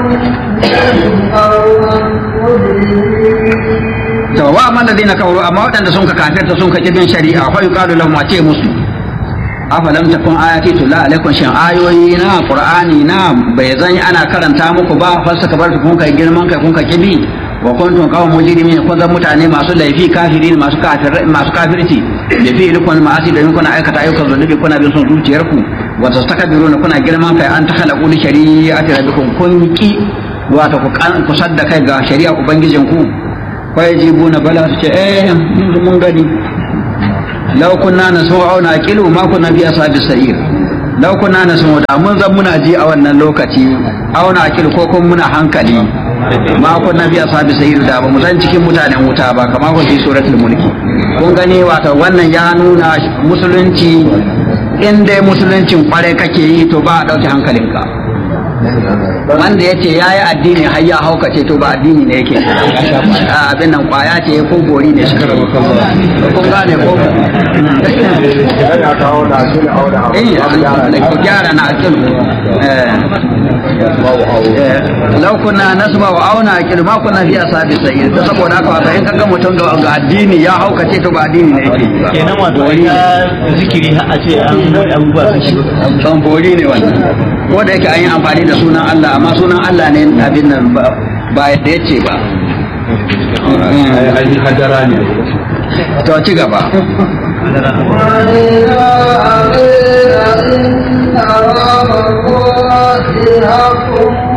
to wa amma ladina kafaru amma waɗanda sun ka kafirta sun ka kibin shari'a fa yuqalu lahum a ce musu afalam takun ayati tulla alaikum shin ayoyi na qur'ani na bai zan ana karanta muku ba falsaka bar kun kai girman kai kun ka kibi wa kuntum qawman mujrimin kun zan mutane masu laifi kafirin masu kafir masu kafirci da fi ilkun ma'asi da kuna aikata ayyukan zunubi kuna bin son zuciyarku wa tastakbiruna kuna girman kai an takhalaqu li shari'ati rabbikum kun ki wato ku ku sadda kai ga shari'a ubangijinku fa yajibuna bala su ce eh mun gani law kunna nasma'u aw naqilu ma kunna fi ashabis sa'ir law kunna nasma'u da mun zan muna ji a wannan lokaci aw naqilu ko kun muna hankali ma kunna fi ashabis sa'ir da ba mu zan cikin mutanen wuta ba kamar ko fi suratul mulki kun gani wato wannan ya nuna musulunci in dai musuluncin kwarai kake yi to ba a dauke hankalinka wanda ya ce ya yi addini har ya haukace to ba addini ne yake abin nan kwaya ce ko gori ne shi kun gane ko eh ku gyara na akil lau kuna nasba wa auna akil ma kuna fi asabi sa'ir ta saboda haka wato in kaga mutum ga addini ya haukace to ba addini ne yake kenan wato ya zikiri a ce an abubuwa sun shiga kan bori ne wannan ko da yake an yi amfani da sunan Allah amma sunan Allah ne abin nan ba yadda ya ce ba hadara ne to ci gaba وإذا أقيل إن رب الله حق